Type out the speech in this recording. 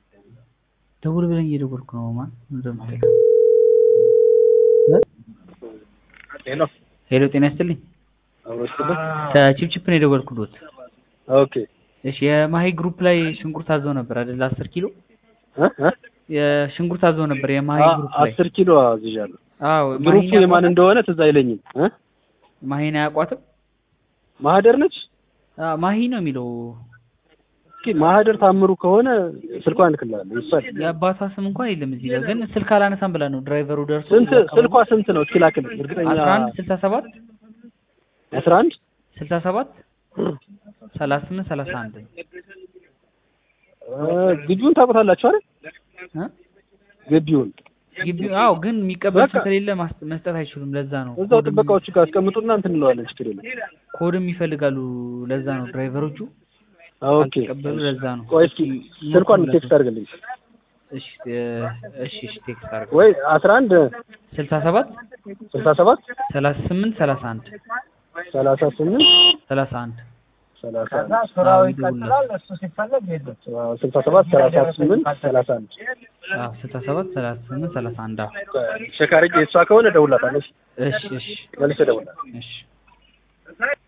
ደውል ብለኝ እየደወልኩ ነው ማን እንደምትል ሄሎ ሄሎ ጤና ይስጥልኝ አብሮስትልህ ከቺፕቺፕ ነው የደወልኩሎት ኦኬ እሺ የማሂ ግሩፕ ላይ ሽንኩርት አዘው ነበር አይደል አስር ኪሎ እ እ የሽንኩርት አዘው ነበር የማሂ አ- ግሩፕ ላይ አስር ኪሎ አዝዣለሁ አዎ ግሩፑ ማሂን የማን እንደሆነ ትዝ አይለኝም እ ማሂን አያውቋትም ማህደር ነች አዎ ማሂ ነው የሚለው እስኪ ማህደር ታምሩ ከሆነ ስልኳን እልክልሃለሁ ይባል የአባቷ ስም እንኳን የለም እዚህ ጋር ግን ስልክ አላነሳም ብላ ነው ድራይቨሩ ደርሶ ስንት እዛ አካባቢ- ስልኳ ስንት ነው እስኪ ላክልኝ እርግጠኛ አስራ አንድ ስልሳ ሰባት አስራ አንድ ስልሳ ሰባት ሰላሳ ስምንት ሰላሳ አንድ እ ግቢውን ታውቁታላችሁ አይደል እ ግቢውን ግቢ አዎ ግን የሚቀበል በቃ። ሰው ከሌለ ማስ- መስጠት አይችሉም ለዛ ነው እዛው ኮድም- ጥበቃዎቹ ጋር አስቀምጡና እንትን እንለዋለን ችግር የለም ኮድም ይፈልጋሉ ለዛ ነው ድራይቨሮቹ ኦኬ ካልተቀበሉ ለዛ ነው ቆይ እስኪ ስልኳን ሞክሩለት። ቴክስት አድርግልኝ እሺ እ፣ እሺ እሺ ቴክስት አድርግ ወይ አስራ አንድ ስልሳ ሰባት ስልሳ ሰባት ሰላሳ ስምንት ሰላሳ አንድ ሰላሳ ስምንት ሰላሳ አንድ ሰላሳ አንድ አዎ ይደውልለት አዎ፣ ስልሳ ሰባት ሰላሳ ስምንት ሰላሳ አንድ አዎ ስልሳ ሰባት ሰላሳ ስምንት ሰላሳ አንድ አዎ ሸካርጌ እሷ ከሆነ እደውልላታለሁ እሺ እሺ መልሼ እደውልላታለሁ እሺ